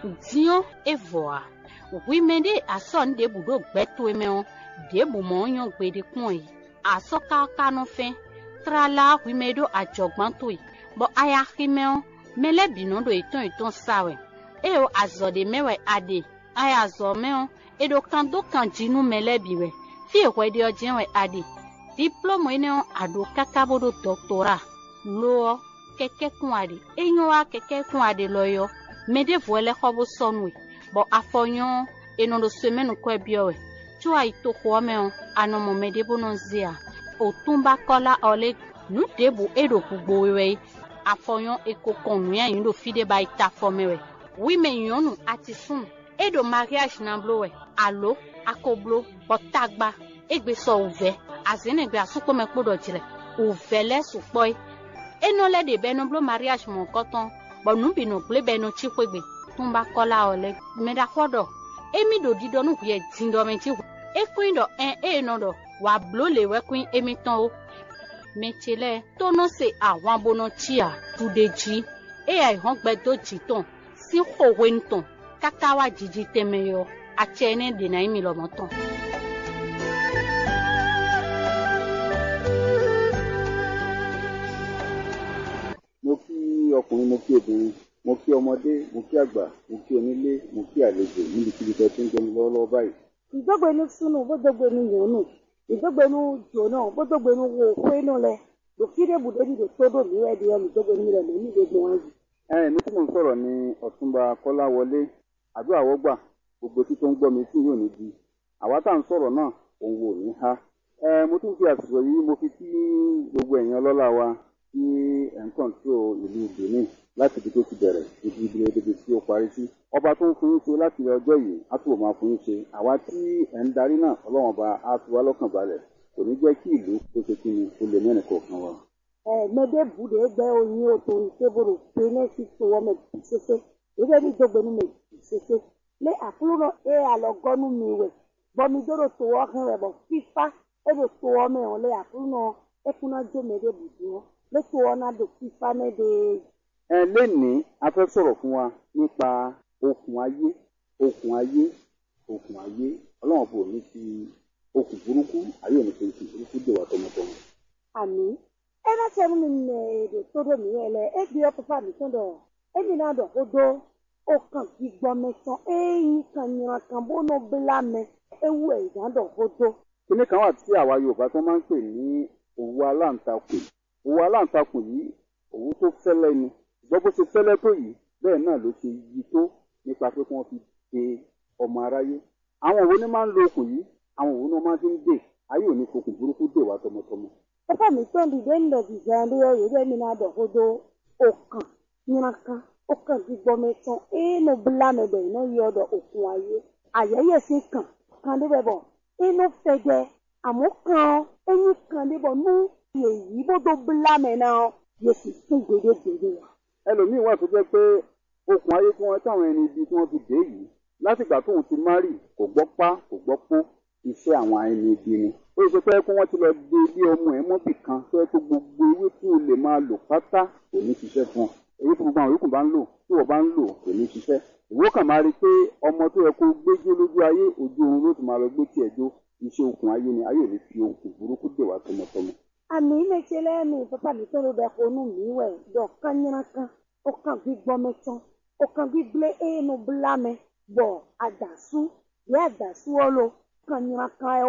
diɔ evɔa wime ɖe asɔ nu ɖe bu ɖo gbɛtoe mɛwo ɖe bu mɔ nyɔ gbe ɖe kpɔn yi asɔ kaka no fɛ trala wime ɖo adzɔgbãtoe bɔ aya ximɛwo mɛlɛ binɔ ɖo etɔn etɔn sawɛ eye azɔ ɖe mɛwɛ aɖe aya zɔ mɛwo eɖo kan do kan dzinu mɛlɛ bi wɛ fi ehwɛ ɖe ɔdze wɛ aɖe diplɔmɔ yi ne aɖo kaka bo ɖo dɔktora loɔ kɛkɛ kun aɖe enyo wa kɛkɛ kun aɖe lɔ yɔ mɛ ɖe vɔ lɛ xɔ bo sɔnue bɔ afɔ nyɔ enɔ ɖo so mɛnu kɔe biɔ wɛ tso ayi to xɔa mɛ o anɔmɔ mɛ ɖe bo nɔ zia o tún bá kɔla ɔlɛ nu ɖe bo eɖo gbogbo wɛ afɔ nyɔ eko kɔn nu ya yi ɖo fi ɖe ba yi ta fɔ mɛ wɛ wi mɛ nyɔnu ati sun eɖo mariage na blo wɛ alo akoblo bɔtagba egbe sɔ ovɛ azenegbe asukpɔ mɛ kpo dɔ dzrɛ ovɛ lɛ sukpɔ yi enɔ lɛ de bɛ no blo mariage mɔ kɔtɔn bɔn nu bi no gble bɛ no tsi kpegbe tún bá kɔla ɔlɛ mɛ da kɔ dɔ emi ɖo di dɔ nu ʋuɛ di dɔ mɛ tsi ekoe dɔ ɛ eye nɔ dɔ wà blo le wɛ koe emi tɔn o mɛ tsi lɛ tónɔ se àwọn abonɔ tsia tu de dzi eya ihɔn gbɛ do dzi tɔn si xɔwe ŋutɔn kaka wa dzidzi tɛmɛ yɔ atsɛ ne dena yi mi lɔmɔ tɔn. mo kí ọkùnrin mo kí obìnrin mo kí ọmọdé mo kí àgbà mo kí onílé mo kí àlejò níbikíbi tó ti ń jẹun lọ́wọ́lọ́wọ́ báyìí. ìdógbénu sunu bódógbénu yòónù ìdógbénu jòónù bódógbénu wo kwenu lẹ dòkídé bùdóni dò tódò mìíràn di ẹnu ìdógbénu rẹ lónìí gbogbo wọn yìí. ẹ mi tí mò ń sọ̀rọ̀ ní ọ̀túnba kọ́láwọlé àdúrà wọ́gbà gbogbo tí tó ń gbọ́ mi tí yóò ní di àwa tá à ń sọ̀rọ̀ náà òun wò ní ha. ẹ mo tún fi àsìkò yìí mo fi kí gbogbo ẹ̀yin ọlọ́lá wa tí ẹ̀ ń kọ̀ǹtró ìlú benin láti ibi tó ti bẹ̀rẹ̀ ibi ibi ibi tí ó parí sí. ọba tó ń fún yín ṣe láti ọjọ́ yìí á túbọ̀ máa fún yín ṣe àwa tí ẹ̀ ń darí náà ọlọ́wọ́n ọba á fi wá lọ́kàn balẹ̀ kò ní jẹ́ kí ìlú tó ṣe kí ni kó lè mẹ́rin kọ̀ọ̀kan wa. ẹ mẹdẹ bùdó gbẹ oyin o tó ní kébòrò pé ní sí tó wọ́n mẹ bì sese ìdógbé ní ìdógbénu mẹ bì sese lé àkúrò náà ẹ àlọ́gọ́nu mi wẹ̀ bọ́mi dóró tó wọ́ hàn rẹ̀ bọ̀ fífa ẹ bẹ tó wọ́ mẹ wọn lé àkúrò náà ẹ kúná jó mẹdẹ bùdó wọn lé tó wọ́ náà dò fífa mẹdẹ ẹ lénìí a fẹ́ sọ̀rọ̀ fún wa nípa okùn ayé okùn ayé okùn ayé ọlọ́run bò ní fi okùn burúkú ayé òní fi okùn burúkú dè wá tọmọtọmọ. àmì ẹ bá tẹ mí nẹ èdè tó dò mí rẹ lẹ ẹ gbé ọkọ fàmì tó dọ ẹ mi náà dọ kó dó ó kàn gbígbọ́ mẹ́tàn ẹ̀yìn kan yìnyín kan bó ló bílá mẹ ewu ẹ̀ ìdádọ̀ kó dó. kíní kan wà tí àwa yorùbá tó máa ń pè ní òwú aláǹtakùn òwú aláǹtakùn yìí òwú tó fẹ́lẹ́ ni ṣùgbọ́n bó ṣe fẹ́lẹ́ tó yìí bẹ́ẹ̀ náà ló ṣe yí tó nípa pé kí wọ́n fi de ọmọ aráyé àwọn òwú ni máa ń lo okùn yìí àwọn òwú náà máa fi ń dè ayé òní fokùn burúkú dè wá tọmọtọmọ. ẹ fẹ́ mi tó ń dìde ń lọ dìde ẹ̀ lóyè yìí bẹ́ẹ̀ mi náà dọ̀ kó dó ó kàn yìnyín kan ó kàn gbígbọ́ mẹ́tàn ẹ̀yìn ló bílá mẹ bẹ̀ iná yí ọ̀dọ̀ òkun ayé àyẹ̀yẹ̀ sí kàn kan débẹ̀ bọ̀ inú fẹ̀jẹ̀ àmọ́ kan ẹ̀yìn kan débọ̀ nú èyí bó tó bílá mẹ náà yẹ sì fún gbèdégbèdé wa. ẹlòmíín wà tó jẹ́ pé okùn ayé tí wọ́n táwọn ẹni ibi tí wọ́n fi dé yìí látìgbà tóun ti márì kò gbọ́ pá kò gbọ́ pó iṣẹ́ àwọn ẹni ibi ni ó ṣe pé kí wọ́n ti lọ de ilé ọmọ ẹ̀ mọ́bì kan tó yẹ kó gbogbo ewé tí o lè máa lò pátá kò ní ṣiṣẹ́ fún ọ èyí tí gbogbo àwọn yòókù bá ń lò tí wọ́n bá ń lò kò ní ṣiṣẹ́ ìwọ kàn máa rí i pé ọmọ tó yẹ kó gbéjó lójú ayé ojú oorun ló ti máa lọ gbé tiẹ̀ jó iṣẹ́ okùn ayé ni ayé ò ní fi okùn burúkú dè wá tọmọtọmọ. àmì ìmẹ̀tsẹ̀ lẹ́nu pápá mi tó ló bẹ kó nù mí wẹ̀ dọ̀ kányínà kan ó kàn gbígbọ́ mẹ́tàn ó kàn gbígbé ẹnu bílámẹ bọ̀ àdàsú yẹ àdàsú ọ lo kányínà kan ẹ